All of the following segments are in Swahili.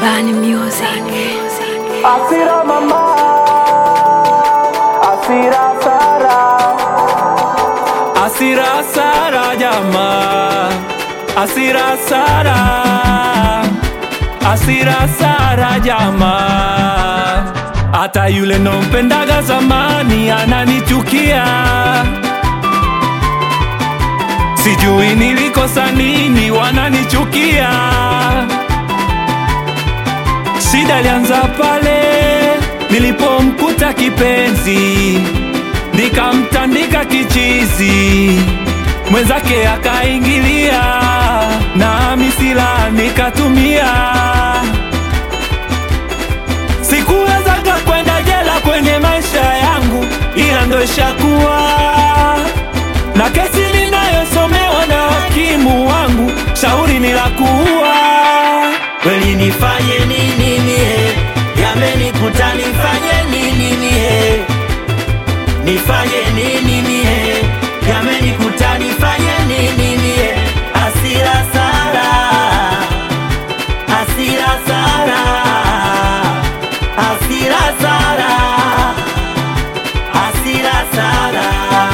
Bani Music. Asira mama, asira Sara, Asira Sara jamaa, Asira Sara, Asira Sara jamaa. Hata yule nompendaga zamani ananichukia, sijui nilikosa nini, wananichukia. Shida ilianza pale nilipomkuta kipenzi, nikamtandika kichizi, mwenzake akaingilia, na misila nikatumia. Sikuwezaga kwenda jela kwenye maisha yangu, ila ndo ishakuwa na kesi ninayosomewa na hakimu wangu, shauri ni la kuua. Kweli nifanye nini mie? Yamenikuta nifanye nini mie? Nifanye nini mie? Yamenikuta nifanye nini mie? Asira Sara, Asira Sara, Asira Sara, Asira Sara.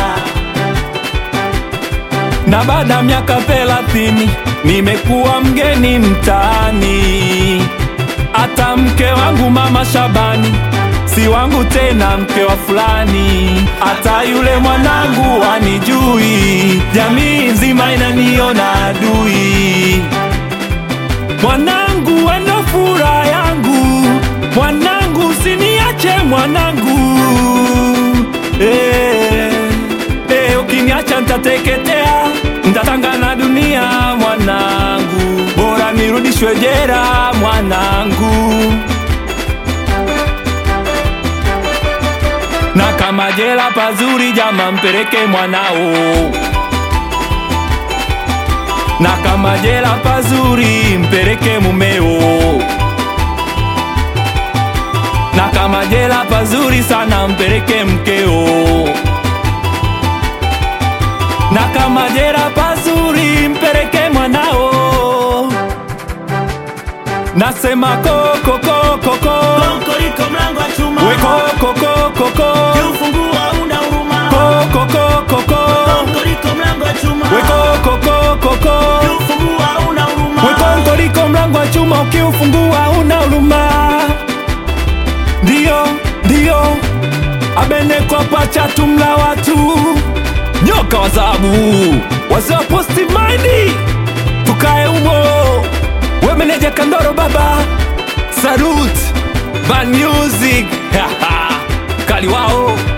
na baada ya miaka thelathini nimekuwa mgeni mtaani. Hata mke wangu mama Shabani si wangu tena, mke wa fulani. Hata yule mwanangu anijui, jamii nzima inaniona adui. Mwanangu wendo furaha yangu, mwanangu usiniache mwanangu eh, eh, ukiniacha ntateketea, ntatanga na dunia mwanangu, bora nirudishwe jera mwanangu. Na kama jela pazuri, jama mpeleke mwanao na kama jela pazuri mpeleke mumeo, na kama jela pazuri sana mpeleke mkeo, na kama jela pazuri mpeleke mwanao. Nasema koko koko koko Konkoriko mlango wa chuma, we koko koko koko kiufungua una huruma. koko koko koko Konkoriko mlango wa chuma, we koko koko koko kiufungua una huruma. Wekongo liko mlango wa chuma, ukiufungua una huruma. Ndio, ndio, abenekwa pacha tumla watu nyoka wa zabu wazee wa positive mind, tukae humo. We meneja Kandoro baba, salute Ban Music kali wao